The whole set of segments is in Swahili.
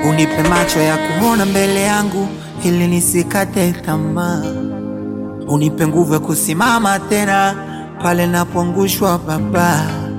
unipe macho ya kuona mbele yangu ili nisikate tamaa, unipe nguvu ya kusimama tena pale napoangushwa Baba,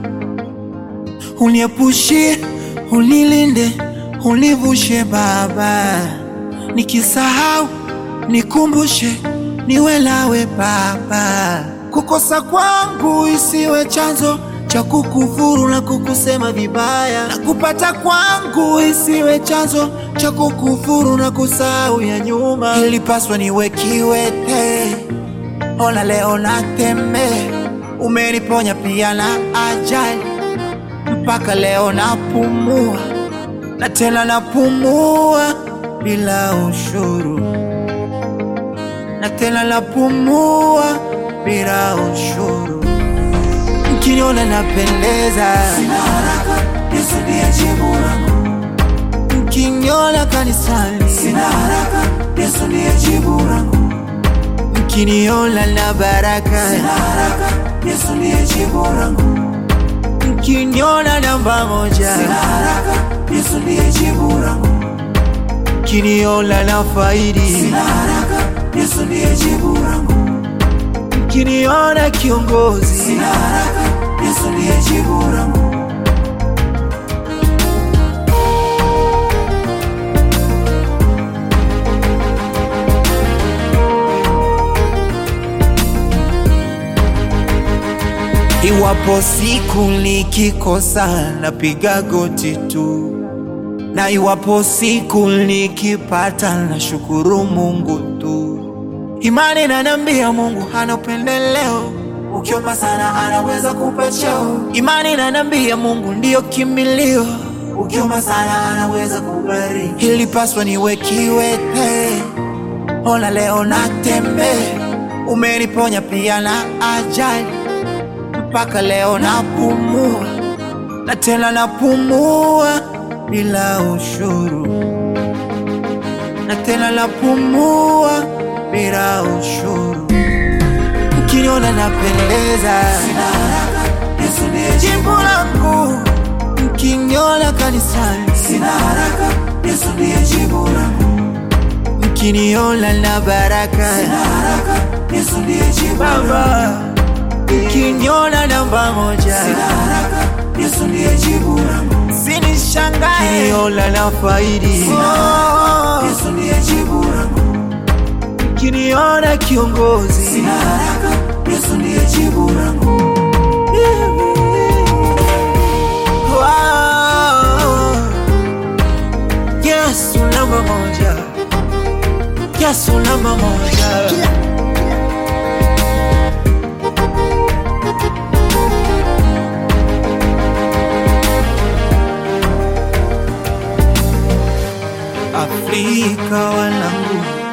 uniepushie, unilinde, univushe Baba, nikisahau nikumbushe, niwe nawe Baba, kukosa kwangu isiwe chanzo cha kukufuru na kukusema vibaya, na kupata kwangu isiwe chanzo cha kukufuru na kusahau ya nyuma. Ilipaswa niwe kiwete, ona leo natembea, umeniponya pia na ajali, mpaka leo napumua na tena napumua bila ushuru, na tena napumua bila ushuru. Mkiniona napendeza, Sina haraka, Yesu ndiye jibu langu. mkiniona kanisani, Sina haraka, Yesu ndiye jibu langu. mkiniona na baraka, Sina haraka, Yesu ndiye jibu langu. mkiniona namba moja, Sina haraka, Yesu ndiye jibu langu. mkiniona na faidi, Sina haraka, Yesu ndiye jibu langu. mkiniona kiongozi, Sina haraka, Yesu ndiye jibu langu. Iwapo siku nikikosa napiga goti tu, na iwapo siku nikipata na shukuru Mungu tu. Imani inaniambia Mungu hana upendeleo, Ukiomba sana anaweza kupa cheo. imani inaniambia Mungu ndiyo kimbilio. Ukiomba sana anaweza kubariki. Ilipaswa niwe kiwete, ona leo natembea, umeniponya pia na ajali, mpaka leo napumua na tena napumua bila ushuru, na tena napumua bila ushuru. Mkiniona napendeza, Sina haraka, Yesu ndiye jibu. jibu langu, mkiniona kanisani Sina haraka, Yesu ndiye jibu langu. mkiniona na baraka Sina haraka, Yesu ndiye jibu langu. Baba, mkiniona namba moja, Sina haraka, Yesu ndiye jibu langu. sinishangae mkiniona na faidi, Oh, Yesu ndiye jibu langu. mkiniona kiongozi, Sina haraka, Yesu ndiye jibu langu. Wow. Yesu namba moja, Yesu namba moja. Afrika wanangu